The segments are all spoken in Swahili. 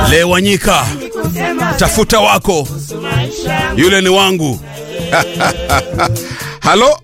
Lewanyika, tafuta wako, yule ni wangu. Halo,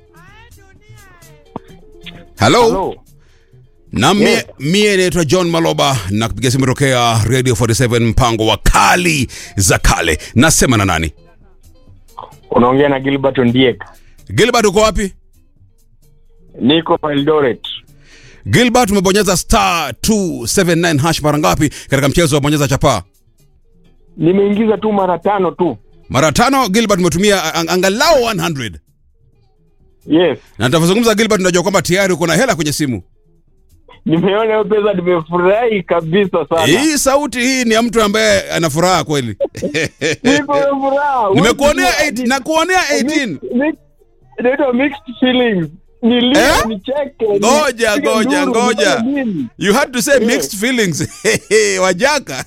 halo. Hello. Na mie, Yes. mie naitwa John Maloba na kupiga simu tokea Radio 47 mpango wa kali za kale. Nasema na nani? Unaongea na Gilbert Ondiek. Gilbert uko wapi? Niko Eldoret. Gilbert umebonyeza star 279 hash mara ngapi katika mchezo wa bonyeza chapaa? Nimeingiza tu mara tano tu. Mara tano Gilbert umetumia ang- angalau 100. Yes. Na nitavyozungumza Gilbert unajua kwamba tayari uko na hela kwenye simu. Nimeona hiyo pesa nimefurahi kabisa sana. Hii sauti hii ni ya mtu ambaye ana furaha kweli. Niko na furaha. Nimekuonea Wewe- 8 na kuonea 18. Mix- mix- Inaitwa mixed feelings. Nilie, Eh? nicheke. Ngoja, nipige ngoja, nduru, ngoja. nifanye nini? You had to say mixed feelings. Wajaka.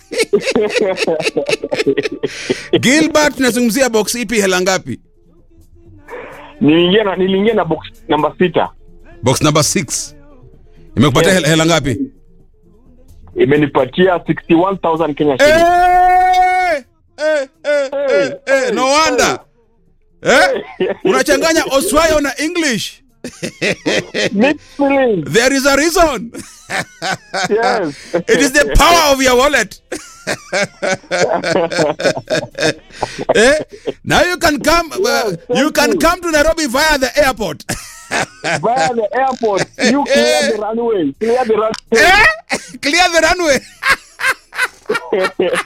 Gilbert tunazungumzia box ipi hela ngapi? Niliingia na niliingia na box namba sita. Box number 6. Imekupatia Yes. hela, hela ngapi? Imenipatia 61,000 Kenya Eh, shillings. eh, eh, eh, eh, no wonder. Eh? Unachanganya Oswayo na English. Mixed feelings. There is a reason. Yes. It is the power of your wallet. eh? Now you can come uh, you can come to Nairobi via the airport. Via the airport, you clear the runway. Clear the runway. eh? Clear the runway.